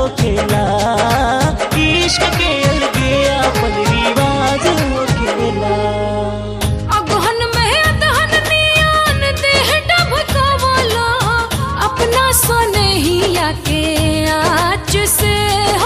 हो खेला इश्क के अलगे अपन रिवाज हो खेला अगहन में अदहन नियान देह डबकवला अपना सनहिया के आँच से हो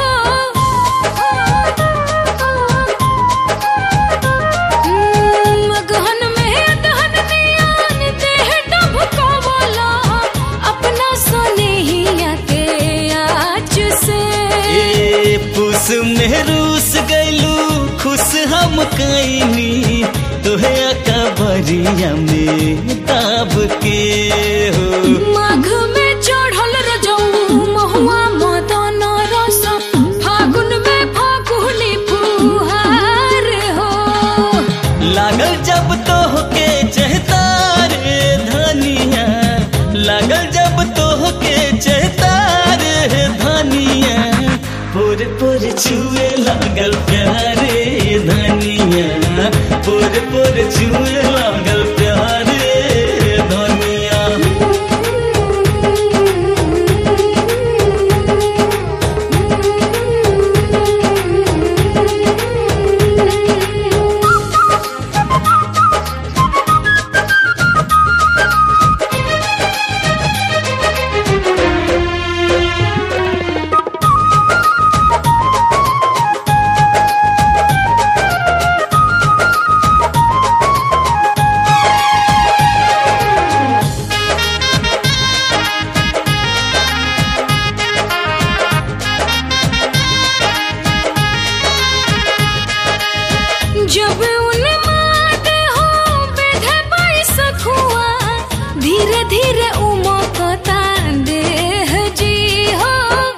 हम्म, अगहन में अदहन नियान देह डबकवला अपना सनहिया के आँच से ए पुस में रूस गैलू खुश हम कैनी तोहे अकबरिया में दाब के हो माघ में चढ़ल रजऊ महुआ मदन रस फागुन में फागुनी फुहार हो लागल जब तो के चहता रे धनिया लागल जब तो के चहता रे धनिया पुर पुर छुए लागल प्यारे धनिया पुर पुर छुए लागल प्यारे धनिया जब उन्माद हो बेधे बैसखुआ धीरे धीरे उमकता देह जी हो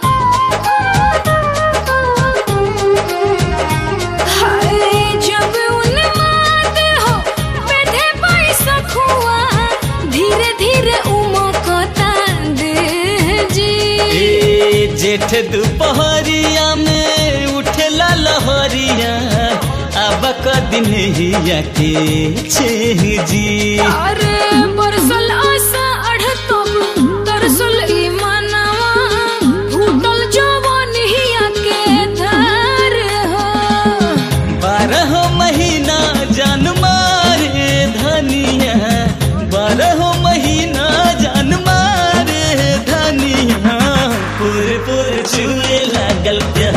हाय जब उन्माद हो बेधे बैसखुआ धीरे धीरे उमकता देह जी ए जेठ दुपहरिया में उठेला लहरिया अब कदिन हिया के छेह जी अरे बरसल आशा अढ़तब तरसल ई मनवा फूटल जवान हिया के धार हो बारह महीना जान मारे धनिया बारह महीना जान मारे धनिया पुर पुर छुए लागल प्यार